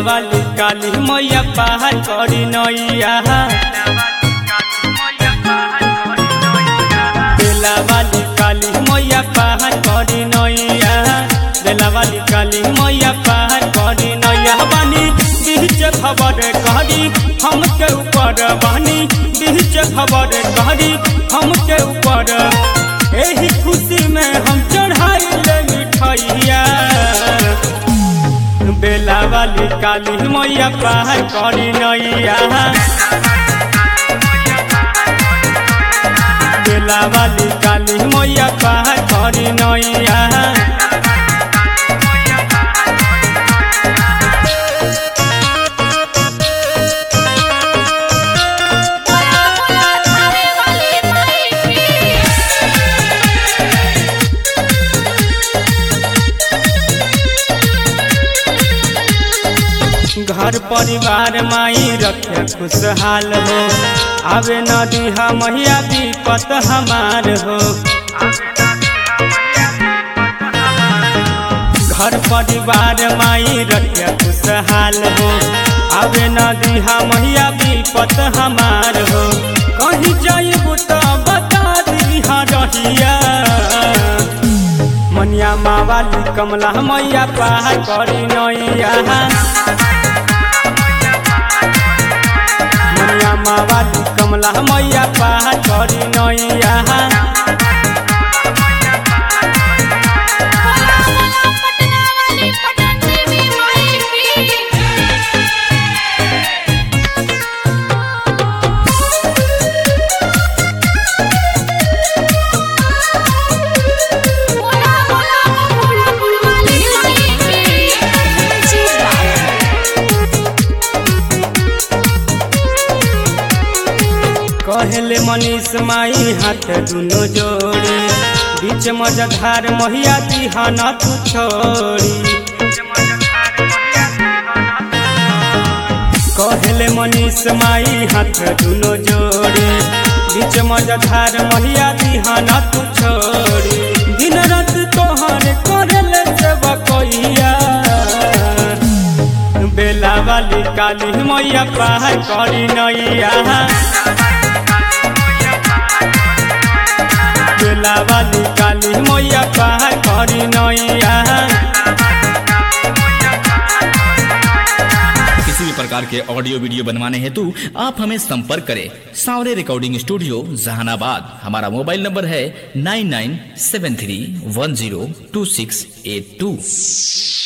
वाली काली मैया पार करी नैया बेला वाली काली मैया पार करी नैया बेला वाली काली मैया पार करी नैया बानी बीच खबर करी हमके ऊपर बानी बीच खबर करी हमके ऊपर एही खुशी में हम चढ़ाई ले मिठाइया बेला वाली काली मैया पार करी नैया बेला वाली काली मैया पार करी नैया बोला बोला थाने वाली माई की घर परिवार माई रखे खुशहाल हो आवे नदी मैया विपत हमार हो घर परिवार माई रखे खुशहाल हो आवे नदी मैया विपत हमार हो कहीं जाइबू तो बता दी रहिया मनिया मावाली कमला मैया पार करी नैया मनिया मावाली कमला मैया पार करी नैया बोला बोला पटना वाली पटन देवी माई की बोला बोला मुकुटपुर वाली माई की कहले मनीष माई हाथ दुनो जोड़ी बीच मजधार महिया दिहाना तू छोड़ी कहले मनीष माई हाथ दुनो जोड़ी बीच मजधार महिया दिहाना तू छोड़ी दिन रात तोहर करले सेवा कहिया बेला वाली काली मैया पार करी नैया बेला वाली काली मैया पार करी नैया किसी भी प्रकार के ऑडियो वीडियो बनवाने हेतु आप हमें संपर्क करें सावरे रिकॉर्डिंग स्टूडियो जहानाबाद हमारा मोबाइल नंबर है nine nine seven three one zero two six eight two